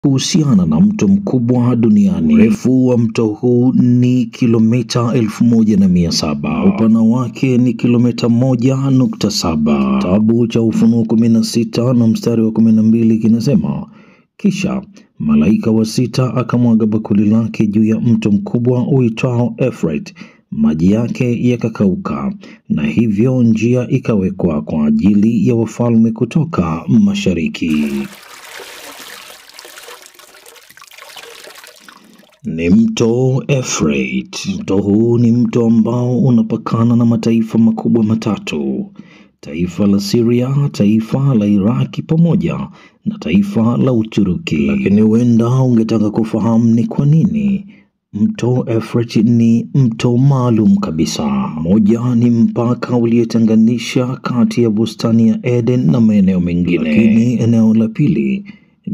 kuhusiana na mto mkubwa duniani. Urefu wa mto huu ni kilomita elfu moja na mia saba. Upana wake ni kilomita moja nukta saba. Kitabu cha Ufunuo kumi na sita na mstari wa kumi na mbili kinasema kisha malaika wa sita akamwaga bakuli lake juu ya mto mkubwa uitwao Efrate, maji yake yakakauka, na hivyo njia ikawekwa kwa ajili ya wafalme kutoka mashariki. Ni mto Efrate. Mto huu ni mto ambao unapakana na mataifa makubwa matatu: taifa la Syria, taifa la Iraki pamoja na taifa la Uturuki. Lakini huenda ungetaka kufahamu ni kwa nini mto Efrate ni mto maalum kabisa. Moja ni mpaka uliotenganisha kati ya bustani ya Eden na maeneo mengine, lakini eneo la pili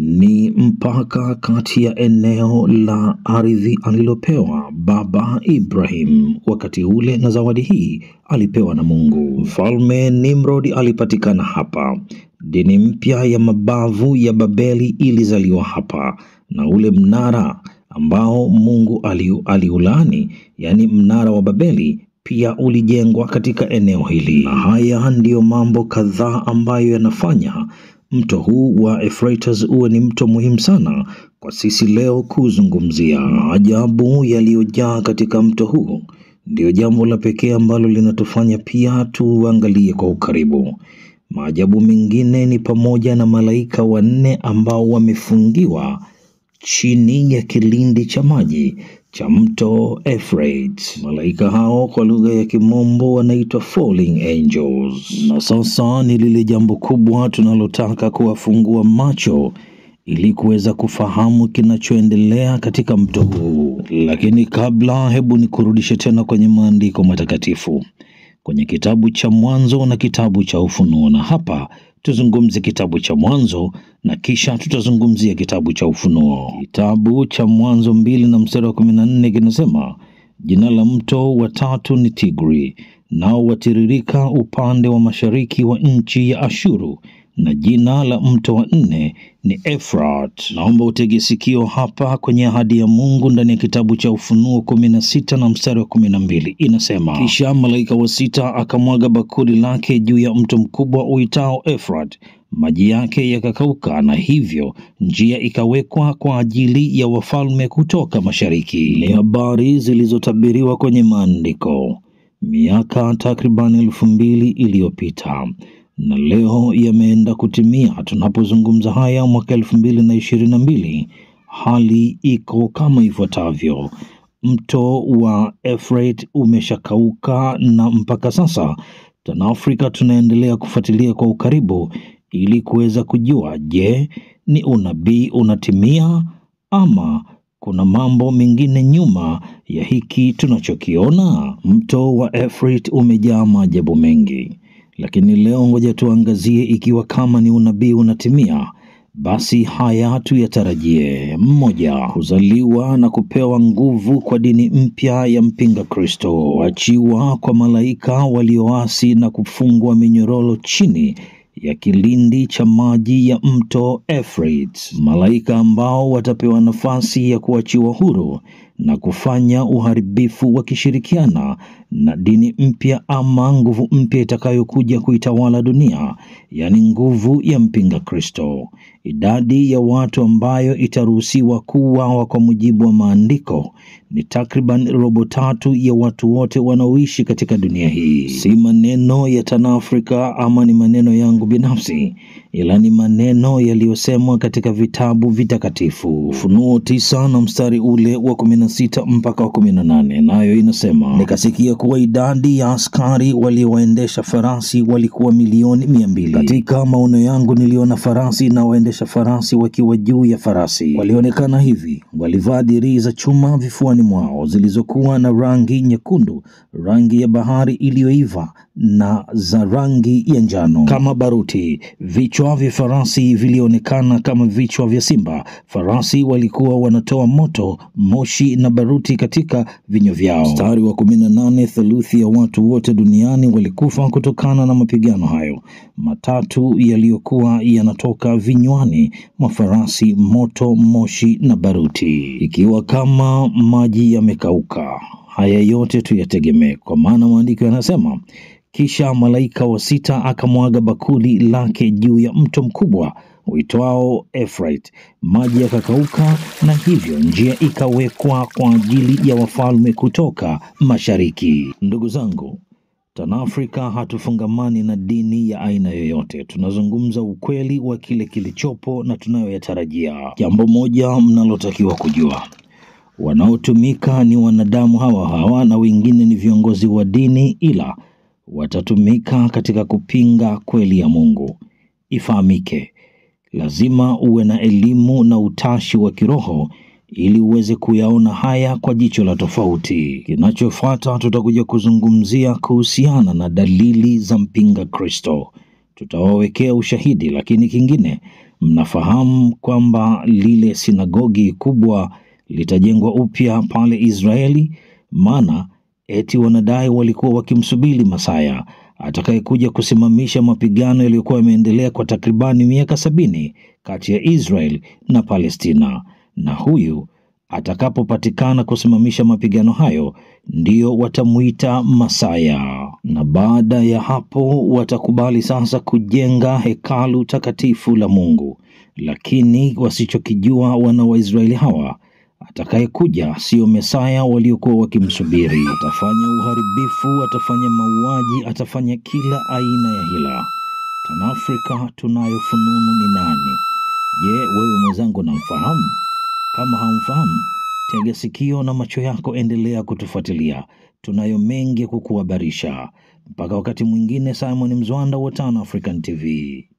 ni mpaka kati ya eneo la ardhi alilopewa baba Ibrahim wakati ule, na zawadi hii alipewa na Mungu. Mfalme Nimrod alipatikana hapa. Dini mpya ya mabavu ya Babeli ilizaliwa hapa, na ule mnara ambao Mungu ali- aliulaani, yaani mnara wa Babeli pia ulijengwa katika eneo hili, na haya ndiyo mambo kadhaa ambayo yanafanya mto huu wa Euphrates uwe ni mto muhimu sana kwa sisi leo kuzungumzia. Maajabu yaliyojaa katika mto huu ndiyo jambo la pekee ambalo linatufanya pia tuangalie kwa ukaribu. Maajabu mengine ni pamoja na malaika wanne ambao wamefungiwa chini ya kilindi cha maji cha mto Euphrates. Malaika hao kwa lugha ya Kimombo wanaitwa falling angels. Na sasa ni lile jambo kubwa tunalotaka kuwafungua macho ili kuweza kufahamu kinachoendelea katika mto huu. Lakini kabla, hebu nikurudishe tena kwenye maandiko matakatifu kwenye kitabu cha Mwanzo na kitabu cha Ufunuo, na hapa tuzungumze kitabu cha Mwanzo na kisha tutazungumzia kitabu cha Ufunuo. Kitabu cha Mwanzo mbili na mstari wa kumi na nne kinasema jina la mto wa tatu ni Tigri, nao watiririka upande wa mashariki wa nchi ya Ashuru, na jina la mto wa nne ni Efrat. Naomba utege sikio hapa kwenye ahadi ya Mungu ndani ya kitabu cha Ufunuo kumi na sita na mstari wa kumi na mbili inasema, kisha malaika wa sita akamwaga bakuli lake juu ya mto mkubwa uitao Efrat, maji yake yakakauka, na hivyo njia ikawekwa kwa ajili ya wafalme kutoka mashariki. Ni habari zilizotabiriwa kwenye maandiko miaka takriban elfu mbili iliyopita na leo yameenda kutimia. Tunapozungumza haya mwaka elfu mbili na ishirini na mbili, hali iko kama ifuatavyo: mto wa Efrate umeshakauka na mpaka sasa TanAfrika tunaendelea kufuatilia kwa ukaribu ili kuweza kujua, je, ni unabii unatimia ama kuna mambo mengine nyuma ya hiki tunachokiona? Mto wa Efrate umejaa maajabu mengi lakini leo ngoja tuangazie ikiwa kama ni unabii unatimia, basi haya tuyatarajie. Mmoja, kuzaliwa na kupewa nguvu kwa dini mpya ya mpinga Kristo, kuachiwa kwa malaika walioasi na kufungwa minyororo chini ya kilindi cha maji ya mto Euphrates, malaika ambao watapewa nafasi ya kuachiwa huru na kufanya uharibifu wakishirikiana na dini mpya ama nguvu mpya itakayokuja kuitawala dunia, yaani nguvu ya mpinga Kristo. Idadi ya watu ambayo itaruhusiwa kuuawa kwa mujibu wa maandiko ni takriban robo tatu ya watu wote wanaoishi katika dunia hii. Si maneno ya TanAfrika ama ni maneno yangu binafsi, ila ni maneno yaliyosemwa katika vitabu vitakatifu. Ufunuo tisa na mstari ule wa kumi na sita mpaka wa kumi na nane nayo inasema, nikasikia kuwa idadi ya askari waliowaendesha farasi walikuwa milioni mia mbili. Katika maono yangu niliona farasi na waendesha farasi wakiwa juu ya farasi. Walionekana hivi, walivaa dirii za chuma vifuani mwao zilizokuwa na rangi nyekundu, rangi ya bahari iliyoiva na za rangi ya njano kama baruti. Vichwa Vichwa vya farasi vilionekana kama vichwa vya simba. Farasi walikuwa wanatoa moto, moshi na baruti katika vinywa vyao. Mstari wa kumi na nane, theluthi ya watu wote duniani walikufa kutokana na mapigano hayo matatu yaliyokuwa yanatoka vinywani mwa farasi, moto, moshi na baruti, ikiwa kama maji yamekauka. Haya yote tuyategemee, kwa maana maandiko yanasema kisha malaika wa sita akamwaga bakuli lake juu ya mto mkubwa uitwao Efrate, maji yakakauka, na hivyo njia ikawekwa kwa ajili ya wafalme kutoka mashariki. Ndugu zangu, TANAFRICA hatufungamani na dini ya aina yoyote. Tunazungumza ukweli wa kile kilichopo na tunayoyatarajia. Jambo moja mnalotakiwa kujua wanaotumika ni wanadamu hawa hawa na wengine ni viongozi wa dini, ila watatumika katika kupinga kweli ya Mungu. Ifahamike, lazima uwe na elimu na utashi wa kiroho ili uweze kuyaona haya kwa jicho la tofauti. Kinachofuata tutakuja kuzungumzia kuhusiana na dalili za mpinga Kristo, tutawawekea ushahidi. Lakini kingine, mnafahamu kwamba lile sinagogi kubwa litajengwa upya pale Israeli, maana eti wanadai walikuwa wakimsubiri Masaya atakayekuja kusimamisha mapigano yaliyokuwa yameendelea kwa takribani miaka sabini kati ya Israel na Palestina, na huyu atakapopatikana kusimamisha mapigano hayo ndio watamuita Masaya. Na baada ya hapo watakubali sasa kujenga hekalu takatifu la Mungu, lakini wasichokijua wana wa Israeli hawa atakayekuja sio Mesaya waliokuwa wakimsubiri. Atafanya uharibifu, atafanya mauaji, atafanya kila aina ya hila. TANAFRICA tunayo fununu ni nani? Je, wewe mwenzangu namfahamu? Kama hamfahamu, tega sikio na macho yako, endelea kutufuatilia. Tunayo mengi ya kukuhabarisha. Mpaka wakati mwingine, Simon Mzwanda wa TANAFRICAN TV.